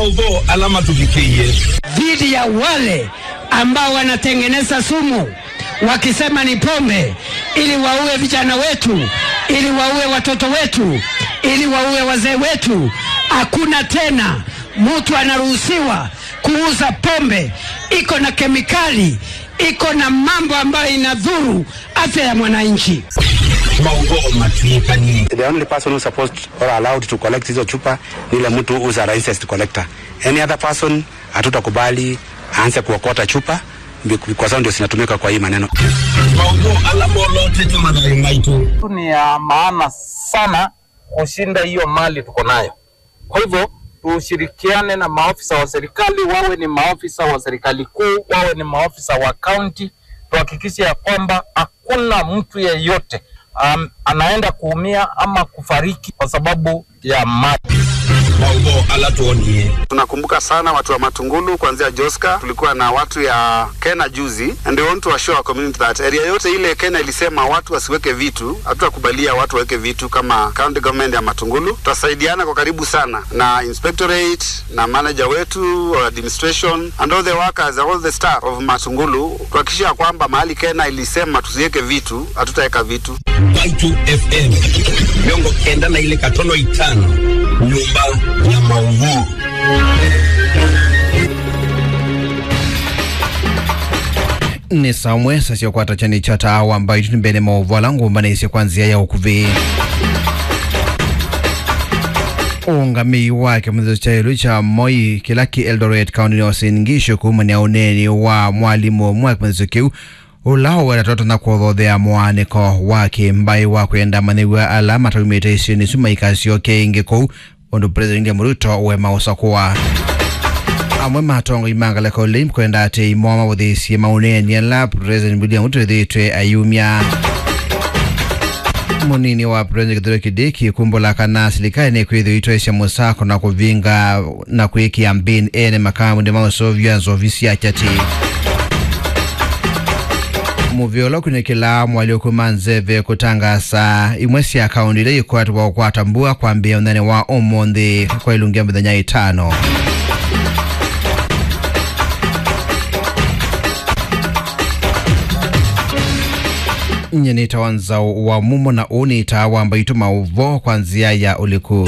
maudho alama tuvikie dhidi ya wale ambao wanatengeneza sumu wakisema ni pombe, ili waue vijana wetu, ili waue watoto wetu, ili waue wazee wetu. Hakuna tena mtu anaruhusiwa kuuza pombe, iko na kemikali, iko na mambo ambayo inadhuru afya ya mwananchi. maudho matuikanie The only person who's supposed or allowed to collect hizo chupa ni yule mtu who's a licensed collector. Any other person hatutakubali aanze kuokota chupa bi- kwa sababu ndio zinatumika kwa hii maneno. maudho alama olotete madhari maitu ni ya maana sana kushinda hiyo mali tuko nayo. Kwa hivyo tushirikiane na maofisa wa serikali, wawe ni maofisa wa serikali kuu, wawe ni maofisa wa kaunti, tuhakikishe ya kwamba hakuna mtu yeyote um, anaenda kuumia ama kufariki kwa sababu ya mali. maudho alatuonie Tunakumbuka sana watu wa Matungulu kuanzia Joska, tulikuwa na watu ya Kena juzi, and we want to assure our community that area yote ile Kena ilisema watu wasiweke vitu, hatutakubalia watu waweke vitu kama county government ya Matungulu. Tutasaidiana kwa karibu sana na inspectorate na manager wetu wa administration and all the workers, all the staff of Matungulu kuhakikisha kwamba mahali Kena ilisema tusiweke vitu, hatutaweka vitu. Baitu FM miongo kenda na ile katono itano nyumba ya maudho ni samwe sasyokwata chani cha taawa ambayo itu mbene mauvala ngumbanisi kwanzia ya ukuvi ungamii wake mwezo cha ilu cha moi kilaki eldoret kaunti ni wasingisho kumania uneni wa mwalimu mwake mwezo kiu ulao weratota na kuothothea mwaniko wake mbai wa kwenda maniwa ala mataumite isini suma ikasio keingi kou undu president William Ruto wema usakuwa amwe matongo imangala ko lim kwenda ate imoma wothisie mauneni ala president William Ruto thitwe ayumia munini wa president Kithure Kindiki kumbula kana serikali ni kwithio itwesya musako na kuvinga na kwikia mbini ene makamu ndi mausovya nzovisi ya chati muvyolo kunikila mwali ukuma nzeve kutangasa imwe sya akaunti ile ikwatibwa kwatambua kwambia unene wa umunthi kwa ilungia mithenya itano nye nita wanzao wa mumo na unita wamba itu mauvo kwa nzia ya uliku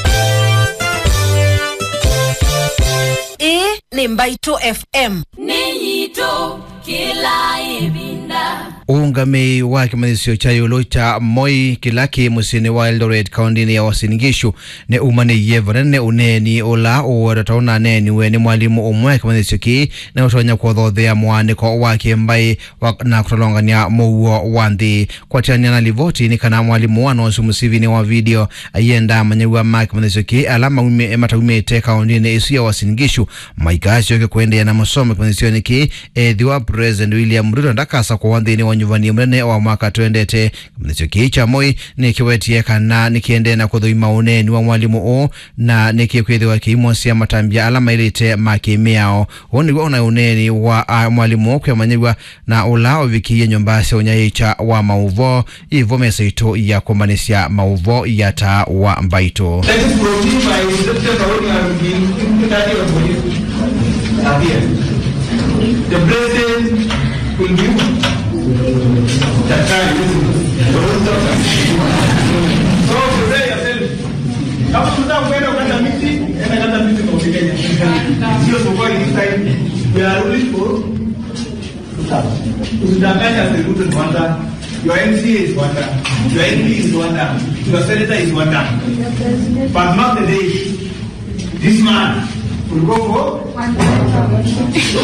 hii ni Mbaitu FM. Ninyito kila ibinda uungami wa kimanisio cha yulu cha moi kilaki musini wa eldoret kaundini ya wasingishu ne umani yevanene uneni ula uweratauna neni weni mwalimu umwe kimanisio ki ne utonya kuothothea mwaniko wake mbai wa, na kutolongania muuo wa nthi kwatiania na livoti ni kana mwalimu wanosi musivini wa video ayenda manyewa ma kimanisio ki ala maume mataumite kaundini isu ya wasingishu maikasio ke kuendea na masomo kimanisio niki ethiwa president william ruto ndakasa kwa wanthini wa nyuvani munene wa mwaka twendete kimanisio kii cha moi nikiwetie kana nikiendea na kuthuima uneni wa mwalimu uu na nikikwithiwa kiimosia matambia ala mailite makimiao uu niguo una uneni wa a, mwalimu uu kwemanyiwa na ula uvikie nyumba cia unyaicha wa mauvo ivo mesa itu ya kumbanisya mauvo ya taa wa mbaitu The president will give the time. So prepare yourself. Kama tunataka kwenda kukata miti, enda kata miti kwa Kenya. Sio sokoni this time. We are ruling for Usidanganya Seruto is Rwanda. Your MCA is Rwanda. Your MP is Rwanda. Your senator is Rwanda. But not the day. This man will go for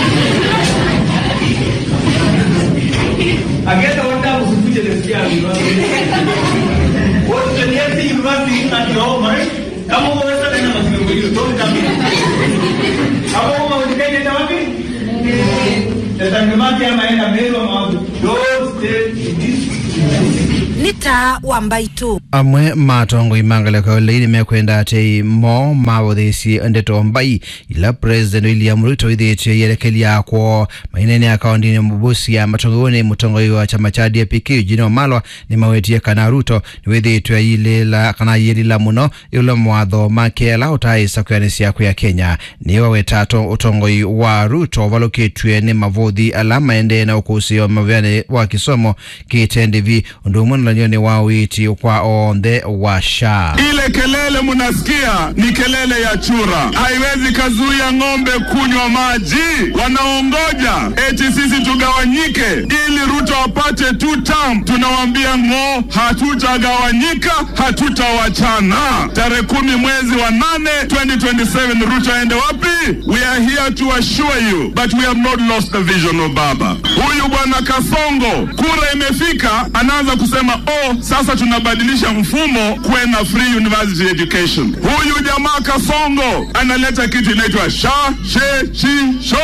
Agenda wanda usikuje nasikia university. What the next university at your home, right? Kama unaweza tena mazingira hiyo, don't come here. Kama kama unataka nenda wapi? Tatangamati ama enda Meru ama wapi? Don't stay in this Ni taa wa Mbaitu. mbaitu amwe matongo imangaleko leini mekwenda ati mo mabothesi ndeto mbai ila president william ruto ithitie yerekelia kwo mainene akaundini mubusia matongoni mutongo wa chama cha dpk jini wamalwa ni mawetie kana ruto niwithitwe ilila kana yilila muno ilo mwatho makela utaisa kwianisia kwi ya kenya niwe wetato utongoi wa ruto valukitwe ni mavuthi ala maende na ukusio mavyane wa kisomo kitendivi undu umwe nalanyoni wa witi kwa onthe wa sha Ile kelele munasikia ni kelele ya chura, haiwezi kazuia ng'ombe kunywa maji. Wanaongoja eti sisi tugawanyike ili Ruto apate two term. Tunawaambia ng'o, hatutagawanyika, hatutawachana. Tarehe kumi mwezi wa nane 2027 Ruto aende wapi? We are here to assure you but we have not lost the vision of Baba. Huyu bwana Kasongo, kura imefika, anaanza kusema oh, sasa tunabadilisha mfumo kuwe na free university education. Huyu jamaa Kasongo analeta kitu inaitwa sha she shi sho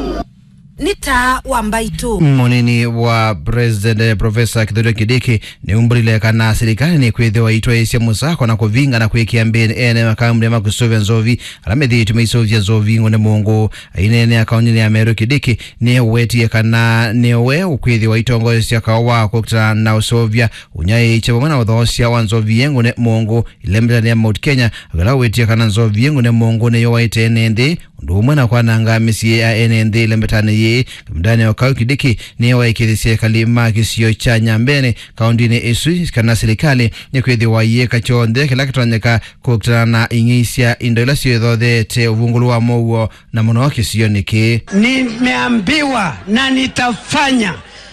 ni taa wa mbaitu munini wa president profesa kithurio kidiki ni umburile kana serikali ni kwithiwa itwa isya musako na kuvinga na kwikia mbini ene makambuni makusuvya nzovi ala mithitu maisuvya nzovi ng'one mungu ainene akaunini ya meru kidiki ni wetie kana niwe ukwithiwa itongosya kao wa kukutana na usuvya unyaiche pamwe na uthoosya wa nzovi ng'one mungu ilembetania mount kenya akala wetie kana nzovi ng'one mungu niyo waite ene nthi undu umwe na kwananga misyi ya ene nthi ilembetani yi kamdani wa kau kidiki niye waikithisye kalima kisio cha nyambene kaundini isu kana serikali ni kwithiwa yika chonthe kila kitonyeka kukutana na ing'isya indo ila ciithothete uvungulu wa mouo na muno kisio niki nimeambiwa na nitafanya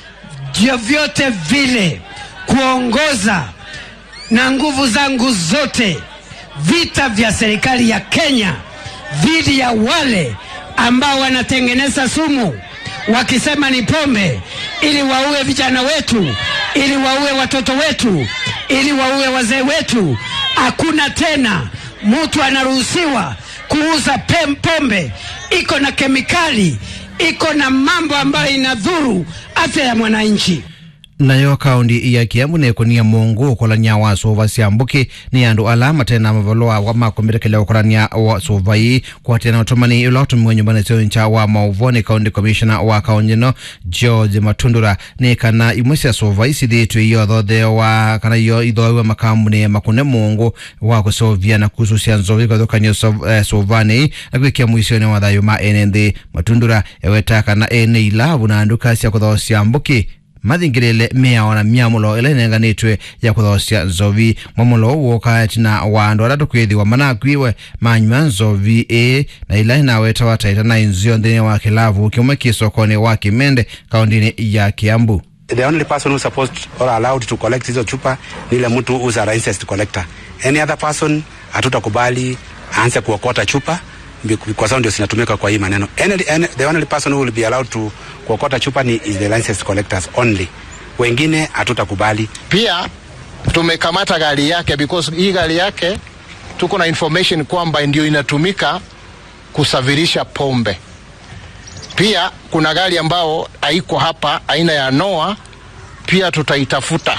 vyovyote vile kuongoza na nguvu zangu zote vita vya serikali ya Kenya dhidi ya wale ambao wanatengeneza sumu wakisema ni pombe, ili waue vijana wetu, ili waue watoto wetu, ili waue wazee wetu. Hakuna tena mtu anaruhusiwa kuuza pem pombe, iko na kemikali, iko na mambo ambayo inadhuru afya ya mwananchi. nayo kaundi ya kiambu nikunia mungu ukolania wa suva siambuki ni andu ala matena mavaloa wa makomitekele ukolania wa suva ii kwatena utumani ila utumiwa nyumbani sio ncha wa mauvoni kaundi commissioner wa kaundi no george matundura ni kana imwe cia suva ii cithitwe iyo thothe wa kana iyo ithoiwe makambuni makune mungu wa kusovia na kususia nzovi kwathukania eh, suvani ii na kwikia mwisoni wa thayu ma ene nthi matundura eweta kana ene ilavu na anduka cia kuthosia mbuki mathingirire miao na miamulo ila inenganitwe ya kuthosya nzovi mwamulo uo katina wa andu aria tukwithiwa manakwiwe manyua nzovi ii na ila inaweta wataita na inzio nthini wa kilavu kimwe kisokoni wa kimende kaundini ya kiambu the only person who's supposed or allowed to collect hizo chupa ni ile mtu who's a licensed collector. Any other person hatutakubali aanze kuokota chupa bi- kwa sababu ndio zinatumika kwa hii maneno. Any, any, the only person who will be allowed to kuokota chupa ni is the licensed collectors only. Wengine hatutakubali. pia tumekamata gari yake because hii gari yake tuko na information kwamba ndio inatumika kusafirisha pombe. Pia kuna gari ambao haiko hapa aina ya Noah, pia tutaitafuta.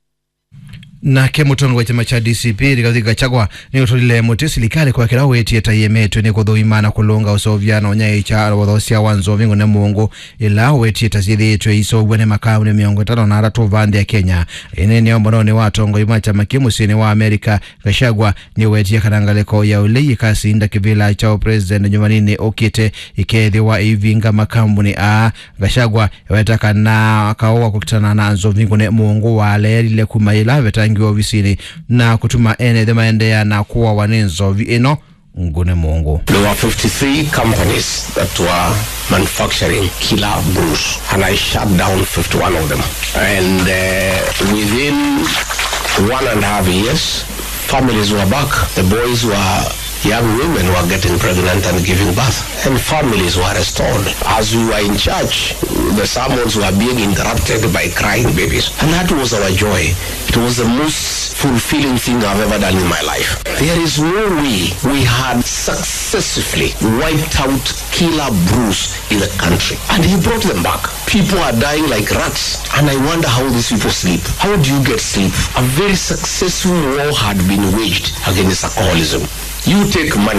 nake mutongo wa chama cha dcp rigathi gachagua ni utulile muti silikali kwa kila wetie tayemetwe ni kuthuima na kulunga usoviano unyai cha wathosia wa nzovi ngune mungu ila wetie tasithitwe isovwe ni makamu ni miongo itano na aratu vandi ya kenya ine ni ombono ni watongo ima chama kimusini wa amerika gachagua ni wetie kanangaliko ya ulei kasinda kivila cha president nyumanini ukite ikethiwa ivinga makambuni a gachagua wetaka na kaoa kukutana na nzovi ngune mungu waleerile kumaila vetangiwa ofisini na kutuma ene thimaendea na kuwa wani nzovi ino ngune mungu There were 53 companies that were manufacturing killer brews, and I shut down 51 of them. And uh, within one and a half years, families were back. The boys were young women were getting pregnant and giving birth, and families were restored. As we were in church, the sermons were being interrupted by crying babies, and that was our joy. It was the most fulfilling thing I've ever done in my life. There is no way we had successfully wiped out killer Bruce in the country. And he brought them back. People are dying like rats. And I wonder how these people sleep. How do you get sleep? A very successful war had been waged against alcoholism. You take money